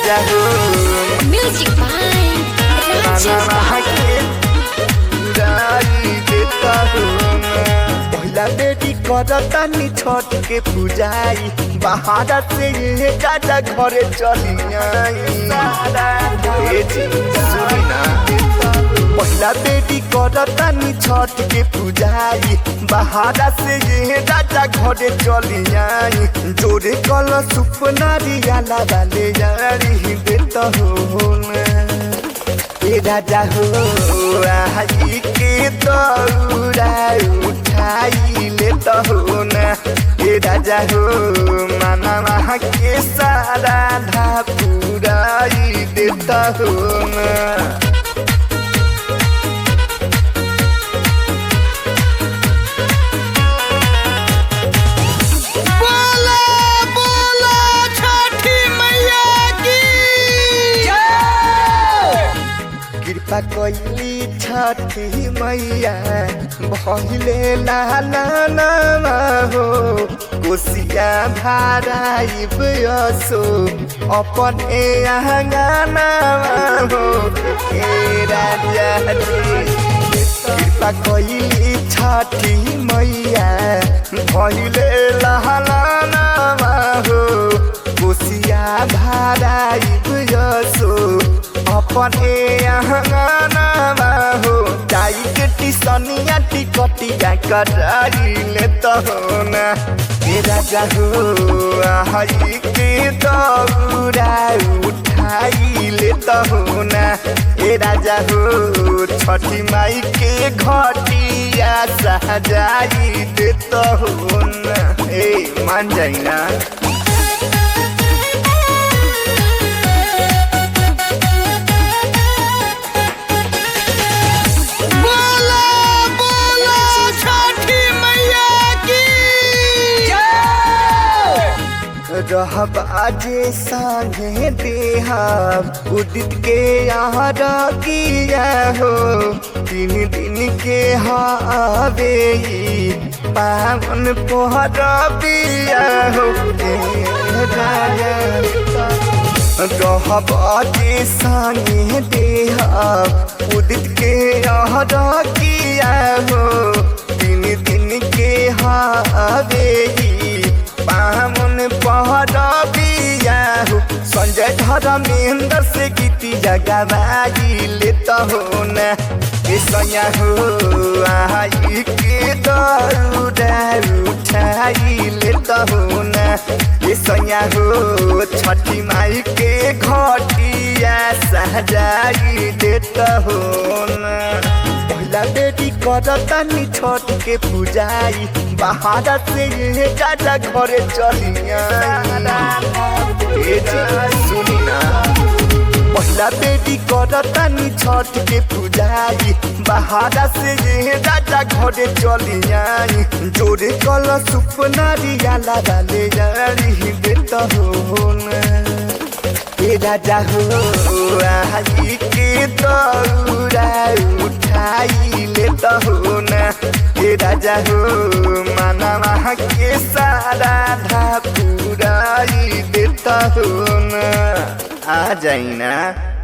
राजा हो Music by Rajesh माना के उड़ाई देता हो पहिला बेटी करतानी छठ के पूजाई बाहर से ये राजा घरे चली आई ए जी, सुनी ना पहिला बेटी करतानी छठ के पूजाई बाहर से ये राजा घरे चली आई जोरे कल सुपनारी आला वाले यारी देता हो ना ए राजा हो आई के दौड़ा उठाई ले तो हो ना ए राजा हो माना के सारा धापुराई देता हो ना बोला बोला छठी मैया की कृपा कैली छठी मैया भहिले लाला नामा हो कोसिया भाराइब असो अपन ए आंगनामा हो ए राजा रे कृपा कैली छठी मैया भहिले लाला नामा हो कोसिया भाराइब असो अपन ए आंगनामा हो जाई के टिसनिया टिकटिया कराई ले तो हो ना ए राजा हो आई के दौड़ा उठाई ले तो हो ना ए राजा हो छठी माई के घटिया सजाई दे तो हो ना ए मान जाई ना बोला बोला छठी मैया की रहब आजे संगे देहब उदित के यहाँ किया हो तीन दिन के हवे ई पावन पोहर बिया हो ए राजा रहब आजे संगे देहब उदित के यहाँ किया हो तीन दिन के हवे ई पावन पहर बिया हो संजय धर्मेंद्र से गीती जगवाई लेता हो न ए सैया हो आई के दौड़ा उठाई लेता हो न ए सैया हो छठी माई के घटिया सजाई देता हो न पहिला बेटी करतानी छठ के पूजाई बाहर से ये राजा घरे चलिया ए जी, सुनी ना पहिला बेटी करतानी छठ के पूजाई बाहर से ये राजा घरे चलिया जोरे कल सुपनारी आला वाले यारी देता हो ना ए राजा हो आई के दौड़ा उठाई ले तो हो ना ए राजा हो माना के सारा धापुराई देता हो ना आ जाई ना